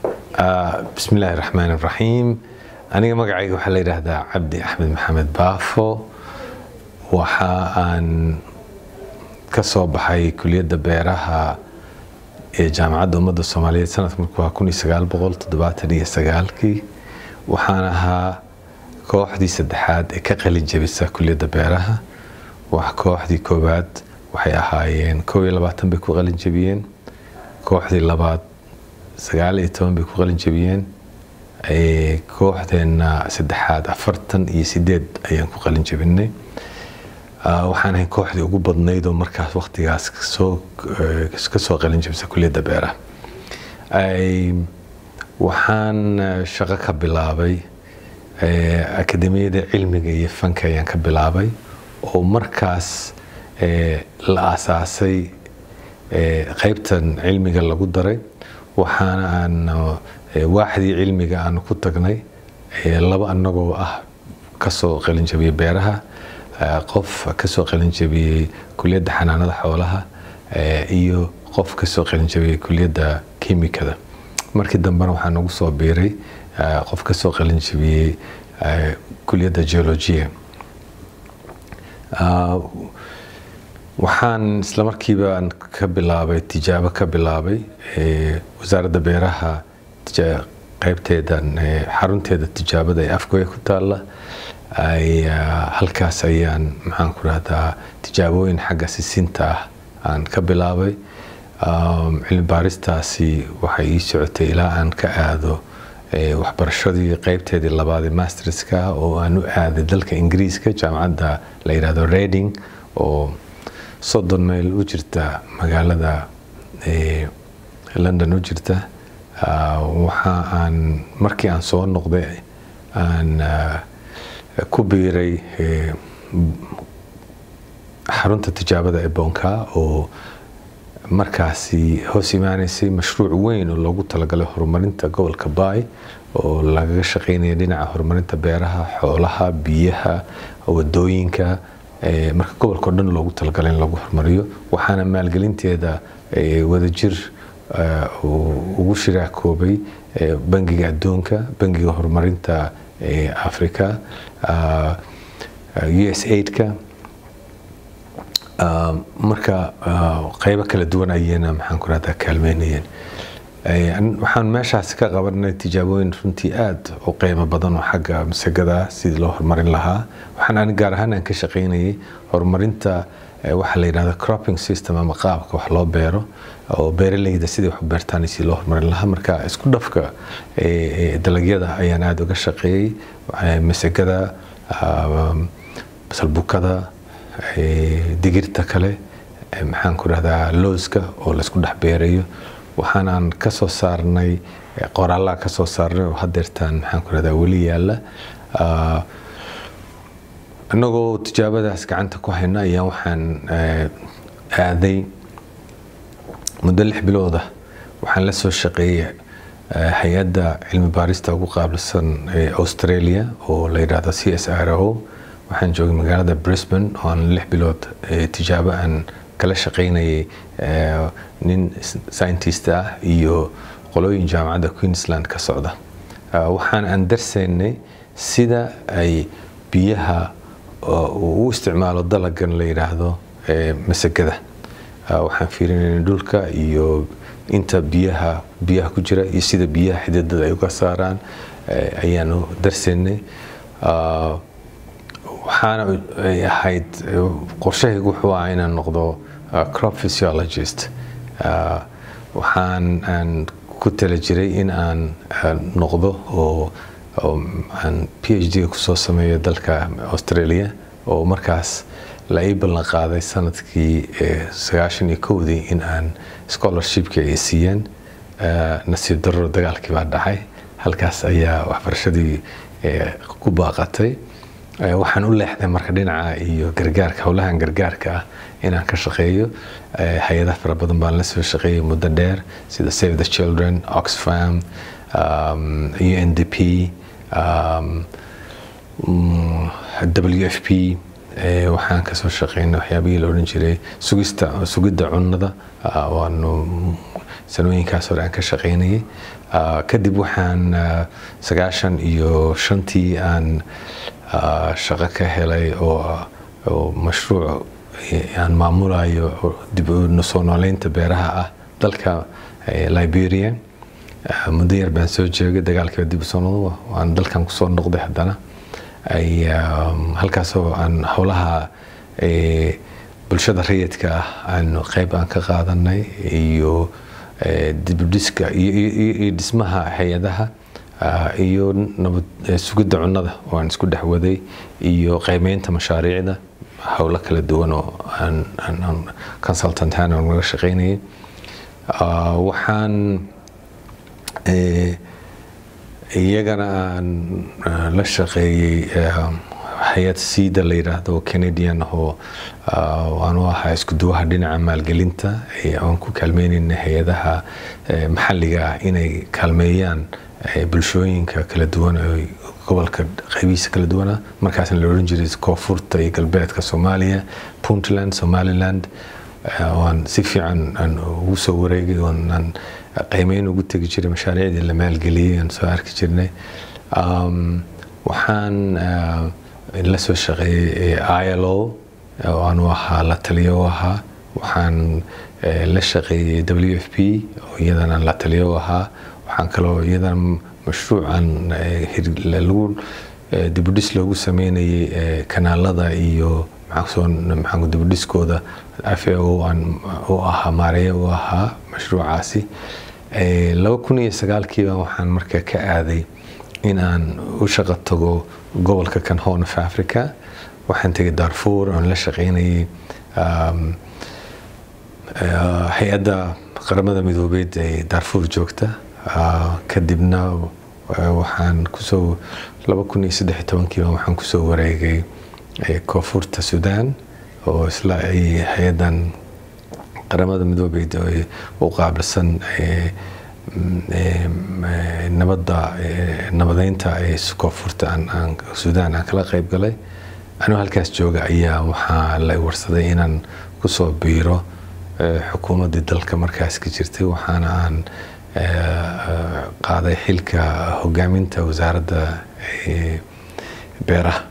bismi illaahi raxmaan raxiim aniga magacayga waxaa la yidhaahdaa cabdi axmed maxamed baafo waxa aan ka soo baxay kuliyadda beeraha ee jaamacadda ummadda soomaaliyeed sanadka markuu waa kun iyo sagaal boqol toddobaatan iyo sagaalkii waxaan ahaa kooxdii saddexaad ee ka qalin jebisa kuliyadda beeraha wax kooxdii koowaad waxay ahaayeen kow iyo labaatan bay ku qalin jebiyeen kooxdii labaad sagaal iyo toban bay ku qalin jebiyeen kooxdeenna saddexaad afartan iyo sideed ayaan ku qalin jebinay waxaan ahay kooxdii ugu badnayd oo markaas waqtigaas ka soo qalin jebisa kuliyadda beeraha waxaan shaqo ka bilaabay akademiyada cilmiga iyo fanka ayaan ka bilaabay oo markaas la aasaasay qaybtan cilmiga lagu daray waxaana aan waaxdii cilmiga aan ku tagnay laba annagoo ah kasoo qalinjabiyey beeraha qof kasoo qalinjabiyey kuliyadda xanaanada xoolaha iyo qof kasoo qalinjabiyey kuliyadda kimikada markii dambena waxaa nagu soo biiray qof kasoo qalinjabiyey kuliyadda geologia waxaan isla markiiba ka bilaabay tijaabo ka bilaabay wasaaradda beeraha qaybteedan xarunteeda tijaabada ee afgoya ku taalla halkaas ayaan maxaan ku rahdaa tijaabooyin xagga sisinta ah aan ka bilaabay cilmi baaristaasi waxay ii socotay ilaa aan ka aado waxbarashadii qaybteedii labaad ee masterska oo aan u aaday dalka ingiriiska jaamacadda la yidhahdo reding oo soddon mayl u jirta magaalada london u jirta waxa aan markii aan soo noqday aan ku biiray xarunta tijaabada ee bonka oo markaasi hoos imaaneysay mashruuc weyn oo loogu talagalay horumarinta gobolka baay oo lagaga shaqeynaya dhinaca horumarinta beeraha xoolaha biyaha wadooyinka marka gobolka o dhan loogu talagalay in lagu horumariyo waxaana maalgelinteeda wadajir ugu shiraakoobay bangiga adduunka bangiga horumarinta africa u s aidka marka qeybo kala duwan ayayna maxaan ku rahdaa kaalmeynayeen waxaan meeshaas ka qabanay tijaabooyin runtii aada u qeymo badan oo xagga masagada sidii loo horumarin lahaa waxaan ani gaar ahaan aan ka shaqeynayay horumarinta waxaa la yidhahda cropping system ama qaabka wax loo beero oo beeraleyda sidii wax u beertaan si loo horumarin lahaa marka isku dhafka dalagyada ayaan aada uga shaqeeyey masagada basalbukada digirta kale maxaan ku rahdaa looska oo laysku dhex beerayo waxaanaan ka soo saarnay qoraallaha ka soo saarnay oo hadeertaan maxaan ku rahdaa weli yaalla annagoo tijaabadaas gacanta ku hayna ayaan waxaan aaday muddo lix bilooda waxaan la soo shaqeeyey hay-adda cilmi baarista ugu qaabilsan australia oo la yidhaahdo c s r o waxaan joogay magaalada brisbane oo aan lix bilood tijaabo aan kala shaqeynayay nin scientist ah iyo qolooyin jaamacadda queensland ka socda waxaan aan darsaynay sida ay biyaha u isticmaalo dalagan la yidhaahdo masagada waxaan fiirinayna dhulka iyo inta biyaha biyaha ku jira iyo sida biyaha xididada ay uga saaraan ayaanu darsaynay waxaana ay ahayd qorshahaygu wuxuu ahaa inaan noqdo crop physiologist waxaan aan ku tala jiray in aan noqdo oo aan p h d kusoo sameeyo dalka australia oo markaas la ii ballan qaaday sanadkii sagaashan iyo kowdii in aan scholarshipkii ay siiyeen nasiib darro dagaalkii baa dhacay halkaas ayaa waxbarashadii ku baaqatay waxaan u leexday marka dhinaca iyo gargaarka howlahan gargaarka ah inaan ka shaqeeyo hay-adaha fara badan baan la soo shaqeeyay muddo dheer sida save the children oxfam u n d p w f p waxaan kasoo shaqeynay waxyaabihii la odhan jiray sugista sugidda cunnada waanu sanooyinkaas hore aan ka shaqeynayay kadib waxaan sagaashan iyo shantii aan shaqo ka helay oo mashruuc aan maamulayo dib u soo nooleynta beeraha ah dalka liberia muddo yar baan soo joogay dagaalkiiba dib usoo noqdo aan dalkan kusoo noqday haddana ay halkaasoo aan howlaha bulshada rayidka ah aan qeyb aan ka qaadanay iyo dibudhiska iyo dhismaha hay-adaha iyo nabad sugidda cunnada oo aan isku dhex waday iyo qiimeynta mashaariicda howlo kala duwan oo aan consultant ahaan aan naga shaqeynayay waxaan iyagana aan la shaqeeyey hay-ad siida la yidhaahdo canadian oo aan u ahaa isku duwaha dhinaca maalgelinta aan ku kaalmeynayna hay-adaha maxalliga ah inay kaalmeeyaan bulshooyinka kala duwan ee gobolka qaybihiisa kala duwana markaasna la odhan jiray koonfurta iyo galbeedka soomaaliya puntland somaliland waan si fiican aan ugu soo wareegay oonaan qiimeyn ugu tegi jiray mashaariicdii la maalgeliyey aan soo arki jirnay waxaan la soo shaqeeyey ilo oo aanu ahaa la taliyo u ahaa waxaan la shaqeeyey w f p oo iyadana la taliyo u ahaa waxaan kaloo iyadana mashruucan lagu dibudhis loogu sameynayay kanaalada iyo maxaa dibudhiskooda f a o aan u ahaa maareeye u ahaa mashruucaasi laba kun iyo sagaalkiiba waxaan marka ka aaday in aan u shaqo tago gobolka kan horn of africa waxaan tegay darfur oon la shaqeynayay hay-adda qaramada midoobeed ee darfur joogta kadibna waxaan kusoo laba kun iyo saddex iyo tobankiiba waxaan kusoo wareegay koonfurta sudan oo isla ay hay-addan qaramada midoobeed u qaabilsan nabadda nabadeynta ee koonfurta sudan aan kala qayb galay anuu halkaas jooga ayaa waxaa la warsaday inaan kusoo biiro xukuumaddii dalka markaas ka jirtay waxaana aan qaaday xilka hogaaminta wasaaradda beeraha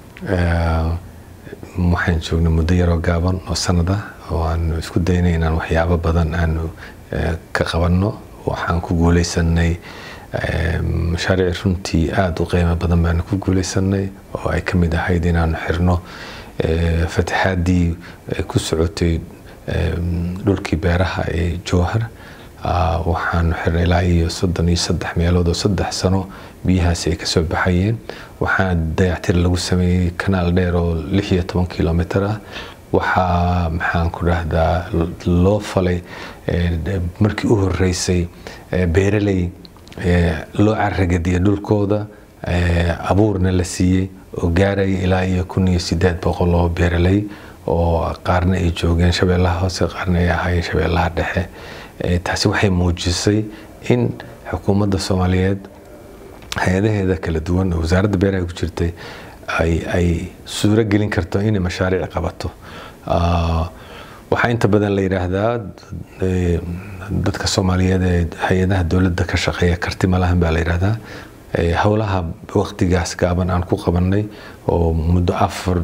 waxaan joognay muddo yaroo gaaban oo sanada oo aan isku daynay inaan waxyaabo badan aanu ka qabanno waxaan ku guuleysanay mashaariic runtii aada u qiimo badan baanu ku guuleysanay oo ay ka mid ahayd inaanu xirno fataxaaddii ku socotay dhulkii beeraha ee jowhar waxaanu xirnay ilaa iyo soddon iyo saddex meelood oo saddex sano biyahaasi ay kasoo baxayeen waxaa dayactir lagu sameeyey kanaal dheer oo lix iyo toban kilomitr ah waxaa maxaan ku dhahdaa loo falay markii u horeysay beeraley loo caragadiya dhulkooda abuurna la siiyey oo gaaraya ilaa iyo kun iyo sideed boqol oo beeraley oo qaarna ay joogeen shabeellaha hoose qaarna ay ahaayeen shabeellaha dhexe taasi waxay muujisay in xukuumadda soomaaliyeed hay-adaheeda kala duwan oo wasaaradda beeraha ku jirtay ay suuro gelin karto inay mashaariic qabato waxaa inta badan la yidhaahdaa dadka soomaaliyeed ee hay-adaha dowladda ka shaqeeya karti malahan baa la yidhaahdaa howlaha waqtigaas gaaban aan ku qabanay oo muddo afar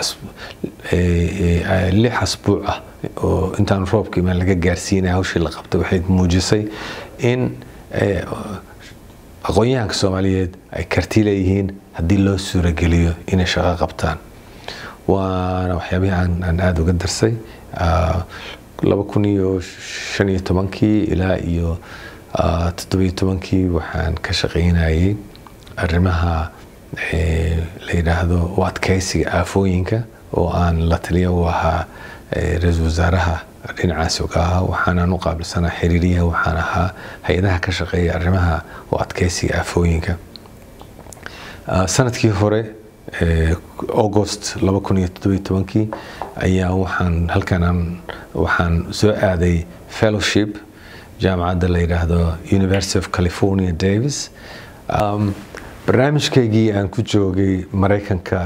lix asbuuc ah oo intaan roobka imaan laga gaarsiinaya hawshii la qabtay waxay muujisay in aqoon-yahanka soomaaliyeed ay karti leeyihiin haddii loo suurageliyo inay shaqo qabtaan waana waxyaabihii aan aada uga darsay laba kun iyo shan iyo tobankii ilaa iyo toddobiyo tobankii waxaan ka shaqaynayay arrimaha la yidhaahdo u adkeysiga aafooyinka oo aan la taliya u ahaa ra-iisul wasaaraha dhinacaas uga ahaa waxaanaan u qaabilsanaa xiriiriyaha waxaan ahaa hay-adaha ka shaqeeya arrimaha u adkeysiga aafooyinka sanadkii hore august laba kun iyo toddobiyo tobankii ayaa waxaan halkan waxaan soo aaday fellowship jaamacadda la yidhaahdo university of california davis barnaamijkaygii aan ku joogay maraykanka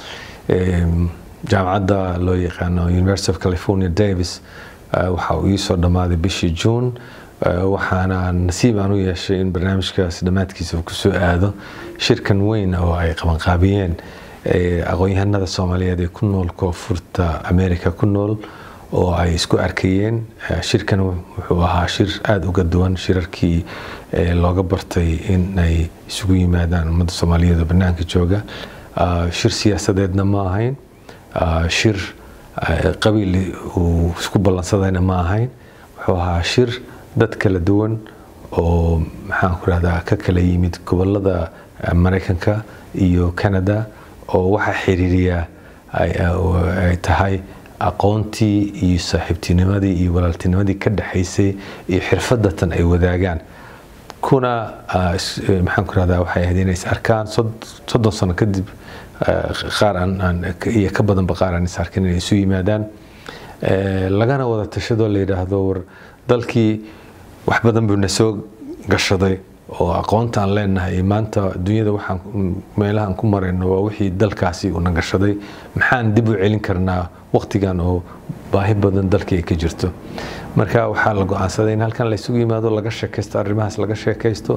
jaamacadda loo yaqaano university of california davis waxa uu iisoo dhammaaday bishii june waxaana nasiib aan u yeeshay in barnaamijkaas dhammaadkiisa uu kusoo aado shirkan weyn oo ay qabanqaabiyeen aqoon-yahanada soomaaliyeed ee ku nool koonfurta america ku nool oo ay isku arkayeen shirkan wuxuu ahaa shir aada uga duwan shirarkii looga bartay in ay isugu yimaadaan ummadda soomaaliyeed oo banaanka jooga shir siyaasadeedna ma ahayn shir qabiil uu isku ballansadayna ma ahayn wuxuu ahaa shir dad kala duwan oo maxaan ku rahdaa ka kala yimid gobolada maraykanka iyo canada oo waxaa xiriiriya ay tahay aqoontii iyo saaxiibtinimadii iyo walaaltinimadii ka dhexaysay iyo xirfadatan ay wadaagaan kuna maxaan ku rahdaa waxay ahayd inay is arkaan soddon sano kadib qaar iyo ka badanba qaar aan is arkin inay isu yimaadaan lagana wada tashadoo la yidhaahdo war dalkii wax badan buu na soo gashaday oo aqoonta aan leenahay maanta dunyada waxaan meelahaan ku marayno waa wixii dalkaasi uuna gashaday maxaan dib u celin karnaa waqtigan oo baahi badan dalkii ay ka jirto marka waxaa la go-aansaday in halkan la isugu yimaado laga sheekaysto arrimahaas laga sheekaysto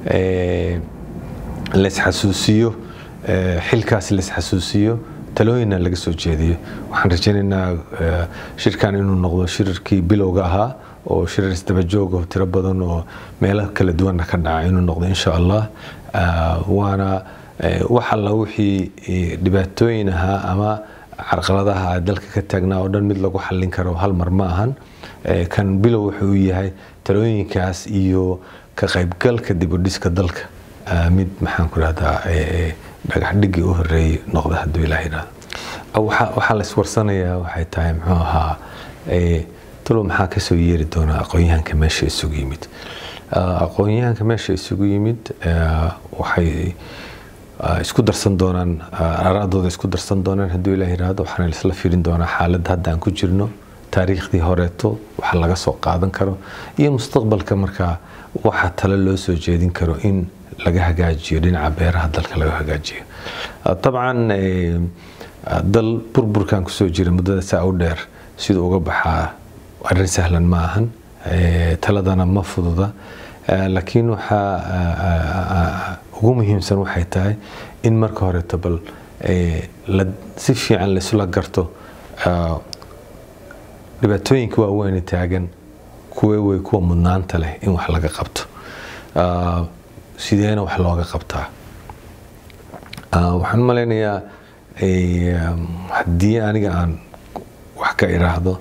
laisxasuusiyo xilkaas laisxasuusiyo talooyinna laga soo jeediyo waxaan rajaynaynaa shirkan inuu noqdo shirarkii bilowga ahaa oo shirar isdabajoog oo tiro badan oo meelo kala duwanna ka dhaca inuu noqdo insha allah waana wax alla wixii dhibaatooyin ahaa ama carqaladaha dalka ka taagnaa oo dhan mid lagu xallin karo hal mar ma ahan kan bilow wuxuu yahay talooyinkaas iyo ka qaybgalka dibudhiska dalka mid maxaan ku rahdaa dhagax dhigii u horeeyey noqda hadduu ilaah yidhahdo waxaa la iswarsanayaa waxay tahay muxuu ahaa talo maxaa kasoo yeeri doona aqoon-yahanka meesha isugu yimid aqoon-yahanka meesha isugu yimid waxay isku darsan doonaan araadooda isku darsan doonaan hadduu ilaah yidhaahdo waxaana isla fiirin doonaa xaaladda hadda aan ku jirno taariikhdii horeeto waxa laga soo qaadan karo iyo mustaqbalka markaa waxa tale loo soo jeedin karo in laga hagaajiyo dhinaca beeraha dalka laga hagaajiyo dabcan dal burburkan kusoo jira muddada saa u dheer siduu uga baxaa arrin sahlan ma ahan taladana ma fududa laakiin waxaa ugu muhiimsan waxay tahay in marka horeeto bal si fiican laisula garto dhibaatooyinka waaweyne taagan kuwe wey kuwa mudnaanta leh in wax laga qabto sideena wax looga qabtaa waxaan malaynayaa haddii aniga aan wax ka iraahdo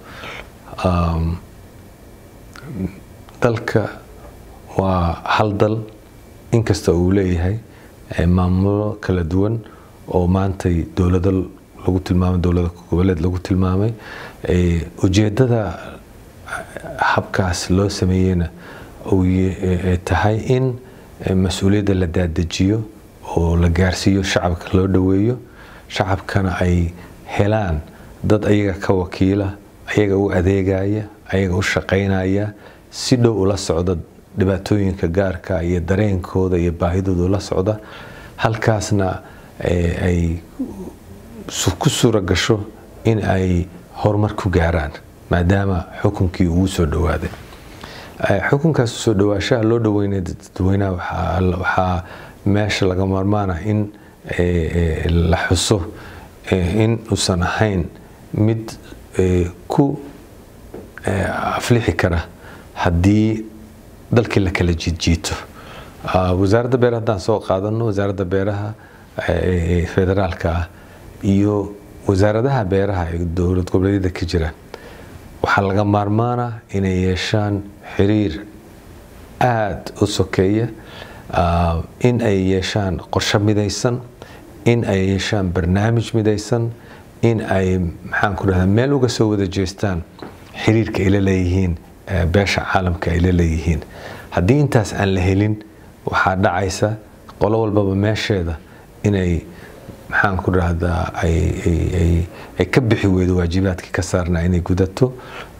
dalka waa hal dal inkasta uu leeyahay maamulo kala duwan oo maantay dowlado lagu tilmaamay dowlada goboleed lagu tilmaamay ujeedada habkaas loo sameeyeyna tahay in mas-uuliyadda la daadajiyo oo la gaarsiiyo shacabka loo dhoweeyo shacabkana ay helaan dad ayaga ka wakiila ayaga u adeegaya ayaga u shaqaynaya si dhow ula socda dhibaatooyinka gaarka iyo dareenkooda iyo baahidooda ula socda halkaasna ay ku suura gasho in ay horumar ku gaaraan maadaama xukunkii ugu soo dhowaaday xukunkaas soo dhawaashaha loo dhaweynay dadweynaha waxaa meesha laga maarmaana in la xuso in uusan ahayn mid ku aflixi kara haddii dalkii la kala jiidjiito wasaaradda beeraha haddaan soo qaadano wasaaradda beeraha federaalka ah iyo wasaaradaha beeraha ee dowlad goboleedyada ka jira waxaa laga maarmaana inay yeeshaan xiriir aada u sokeeya in ay yeeshaan qorsho midaysan in ay yeeshaan barnaamij midaysan in ay maxaan ku dhahdaa meel uga soo wada jeestaan xiriirka ay la leeyihiin beesha caalamka ay la leeyihiin haddii intaas aan la helin waxaa dhacaysa qolo walbaba meesheeda inay maxaan ku dhahdaa ay ka bixi weydo waajibaadkii ka saarnaa inay gudato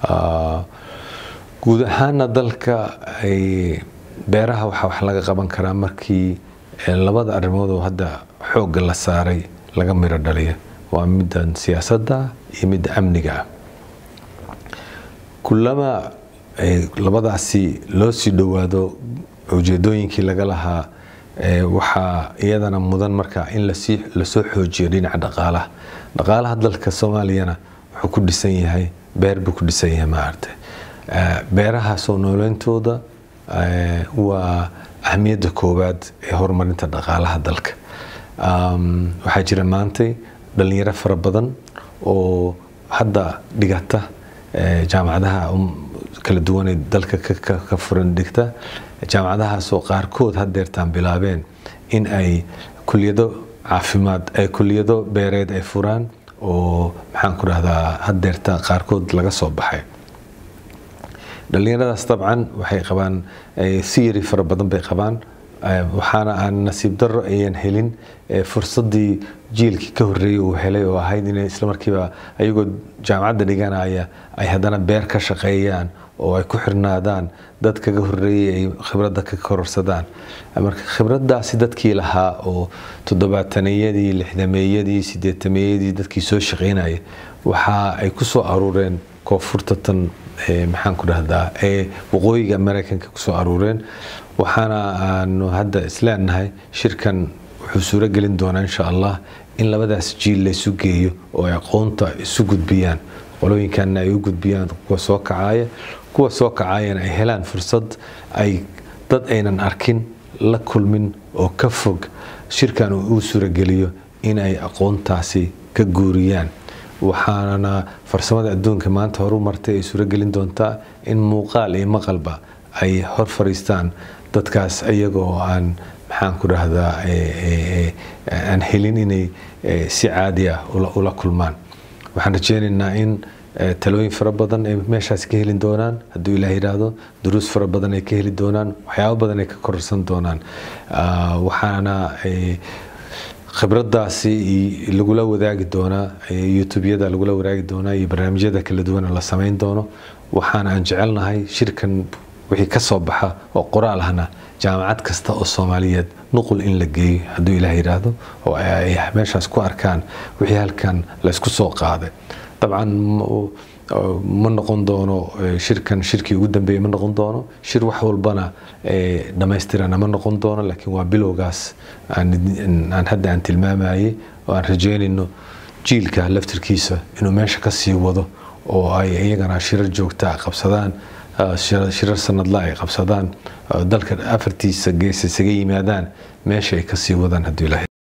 guud ahaana dalka beeraha waxaa wax laga qaban karaa markii labada arrimood oo hadda xoogga la saaray laga miro dhaliyo waa middan siyaasadda iyo midda amniga ah kulama labadaasi loo sii dhowaado ujeedooyinkii laga lahaa waxaa iyadana mudan marka in lasoo xoojiyo dhinaca dhaqaalaha dhaqaalaha dalka soomaaliyana wuxuu ku dhisan yahay beer buu ku dhisan yahay maaragta beeraha soo nooleyntooda waa ahmiyadda koowaad ee horumarinta dhaqaalaha dalka waxaa jira maantay dhalinyaro fara badan oo hadda dhigata jaamacadaha kala duwanee dalka ka furan dhigta jaamacadahaasoo qaarkood haddeertaan bilaabeen in ay kuliyado caafimaad ay kuliyado beereed ay furaan oo maxaan ku dhahdaa haddeerta qaarkood laga soo baxay dhallinyaradaas dabcan waxay qabaan siyari fara badan bay qabaan waxaana aan nasiib darro ayan helin fursadii jiilkii ka horreeyey uu helay oo ahayd inay islamarkiiba ayagoo jaamacadda dhiganaya ay haddana beer ka shaqeeyaan oo ay ku xirnaadaan dad kaga horreeyey ay khibradda ka kororsadaan marka khibraddaasi dadkii lahaa oo toddobaataneyadii lixdameeyadii sideetameeyadii dadkii soo shaqeynaya waxa ay ku soo aruureen koonfurta tan maxaan ku dhahdaa ee waqooyiga maraykanka kusoo aruureen waxaana aanu hadda isleenahay shirkan wuxuu suuro gelin doonaa insha allah in labadaas jiil laysu geeyo oo ay aqoonta isu gudbiyaan qolooyinkanna ay u gudbiyaan kuwa soo kacaya kuwa soo kacayana ay helaan fursad ay dad aynan arkin la kulmin oo ka fog shirkan uu suurogeliyo in ay aqoontaasi ka guuriyaan waxaana farsamada adduunka maanta horu martay ay suuragelin doontaa in muuqaal iyo maqalba ay hor fariistaan dadkaas iyagoo aan maxaan ku dhahdaa aan helin inay si caadi ah ula kulmaan waxaan rajeynaynaa in talooyin fara badan ay meeshaas ka heli doonaan hadduu ilaah yidhaahdo duruus fara badan ay ka heli doonaan waxyaabo badan ay ka kororsan doonaan waxaana khibraddaasi lagula wadaagi doonaa youtubeyada lagula wadaagi doonaa iyo barnaamijyada kala duwana la samayn doono waxaana aan jecelnahay shirkan wixii ka soo baxa oo qoraal ahna jaamacad kasta oo soomaaliyeed nuqul in la geeyo hadduu ilaah yidhaahdo oo ay meeshaas ku arkaan wixii halkan laysku soo qaaday dabcan ma noqon doono shirkan shirkii ugu dambeeyey ma noqon doono shir wax walbana dhammaystirana ma noqon doono laakiin waa bilowgaas aan hadda aan tilmaamayay oo aan rajeynayno jiilka laftirkiisa inuu meesha ka sii wado oo ay iyagana shirar joogta qabsadaan shirar sanadla ay qabsadaan dalka afartiisa gees isaga yimaadaan meesha ay kasii wadaan hadduu ilahay